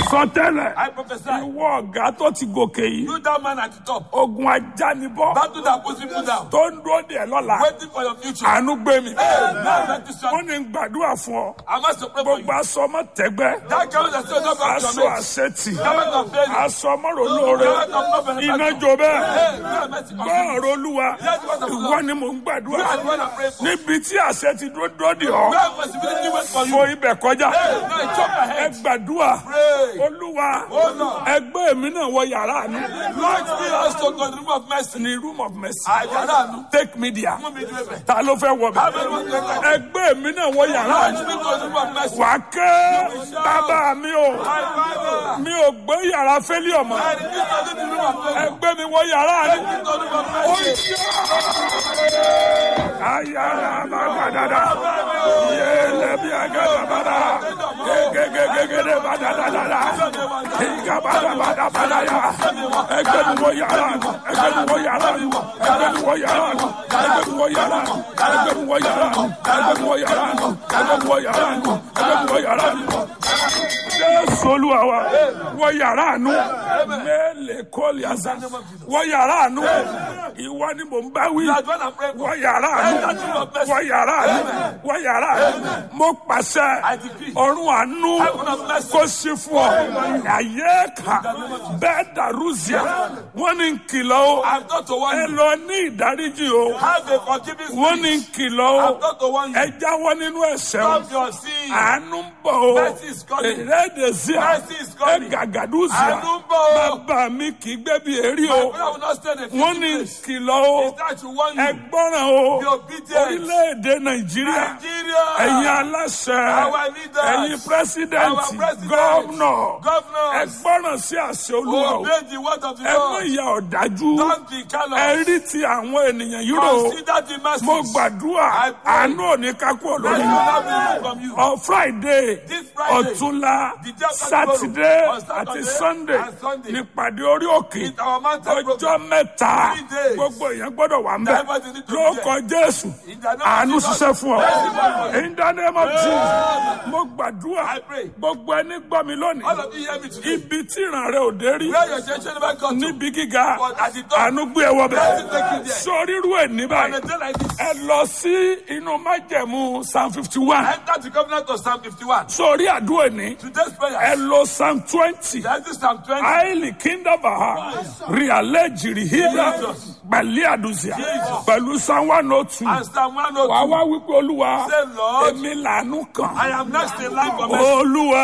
sọ tẹ́lẹ̀ I prophesy. ìwọ ọ̀gá tó ti gòkè yìí You that man at the top. ogun ajánibọ́ Battle that puts people down. tó ń dúró dè lọ́la Waiting for your future. àánú gbé mi Hey, now let this wọ́n one. ní gbàdúrà fún ọ I must to pray for you. gbogbo aṣọ ọmọ tẹ́gbẹ́ That garment that still not back to aṣọ your mate. àṣetì Garment of failure. aṣọ ọmọrò lóore Garment of no benefit. iná jó bẹ́ẹ̀ Hey, God mercy on you. gbọ́ọ̀rọ̀ olúwa Yes, what of ìwọ Lord. ni mò ń You gbàdúrà are the one I pray for. níbi tí àṣẹ ti dúró dúró dè ọ́ Where possibility wait for you. fo ibẹ̀ kọjá Hey, now chop my ẹ head. gbàdúrà Pray. olúwa Oh, Lord. ẹgbẹ́ mi náà wọ yàrá mi Lord, be us to God, room of mercy. ní room of mercy Àjàrà àánú. take media Mú mi dúró bẹ̀. ta ló fẹ́ wọ bẹ̀ ẹgbẹ́ mi náà wọ yàrá Lord, mi be to the room of mercy. wà á ké bàbá mi o My Father. mi ò gbé yàrá fẹ́lí ọmọ I refuse to live in the room of mercy. ẹgbẹ́ mi wọ yàrá mi. Be to the room of mercy. ayara bagadada yele bi agada bada gegegegegede badadadada iga bada bada bada ya ẹgbẹ́ mi wọ yàrá mi ẹgbẹ́ mi wọ yàrá mi ẹgbẹ́ mi wọ yàrá mi ẹgbẹ́ mi wọ yàrá mi ẹgbẹ́ mi wọ yàrá mi ẹgbẹ́ mi wọ yàrá mi ẹgbẹ́ mi wọ yàrá mi ẹgbẹ́ mi wọ yàrá mi jésù olúwa wa wọ yàrá àánú mẹ́lẹ̀ kọ́ọ̀lì àzá wọ yàrá àánú ìwọ ni mò ń bá wí That's what I'm praying wọ for. yàrá àánú wọ yàrá àánú wọ yàrá àánú mo pàṣẹ ọ̀run àánú kó sí fún ọ àyè ká bẹ́ẹ̀ dàrúzìà wọ́n ní kìlọ̀ o I've got to warn ẹ you. lọ ní ìdáríjì o Have a forgiving wọ́n ní spirit. kìlọ̀ o I've got to warn ẹ you. jáwọ́ nínú ẹ̀ṣẹ̀ o Stop your sin. àánú ń bọ̀ o Mercy is coming. ìrẹ́dẹ̀síà Mercy is coming. ẹ gàgàdúsíà Àánú ń bọ̀ o. bàbá mi kì í gbé bí èrí My o prayer will not stand a wọ́n ní place. kìlọ̀ o Is that to warn ẹ you. gbọ́ràn o Be obedient. orílẹ̀-èdè nàìjíríà Nigeria. ẹ̀yin aláṣẹ Our leaders. ẹ̀yin pírẹsidẹ́ǹtì Our president. gọ́ọ̀nà ẹ Governors. gbọ́ràn sí àṣẹ olúwa o Obey the word of the ẹ mú Lord. ìyà ọ̀dájú Don't be ẹ callous. rí ti àwọn ènìyàn yìí rò ó Consider the message. mo gbàdúrà I pray. àánú òní kákú Mercy olórí will not be removed from you. ọ friday This Friday, ọ̀túnla the day after sátidé tomorrow, on àti Saturday sunday and Sunday, nípàdé orí òkè It's our mountain ọjọ́ program. mẹ́ta Three days. gbogbo èèyàn gbọ́dọ̀ wà ń bẹ̀ Everybody need to be lórúkọ jésù In the name of àánú Jesus. ṣiṣẹ́ fún ọ Mercy. in the name of jesus mo gbàdúrà I pray. gbogbo ẹni gbọ́ mi lónìí All of you hear me today. ibi tí ìran rẹ ò dé rí Where your generation never got to. níbi gíga But at the top, àánú gbé ẹ wọ bẹ̀ Mercy take you there. sórí irú ẹ̀ ní On báyìí a day like this, ẹ lọ sí inú májẹ̀mú psalm fifty one enter the covenant of Psalm 51. sórí àdúrà ní Today's ẹ prayer. lọ psalm twenty There's this Psalm 20. àìlì kíndàbà ríalẹ̀ jìrìhídà pẹ̀lú àdùsíà pẹ̀lú psalm one oh two And Psalm wàá 102. wá wípé olúwa Say, Lord, èmi làánú kan I am next in line for mercy. olúwa.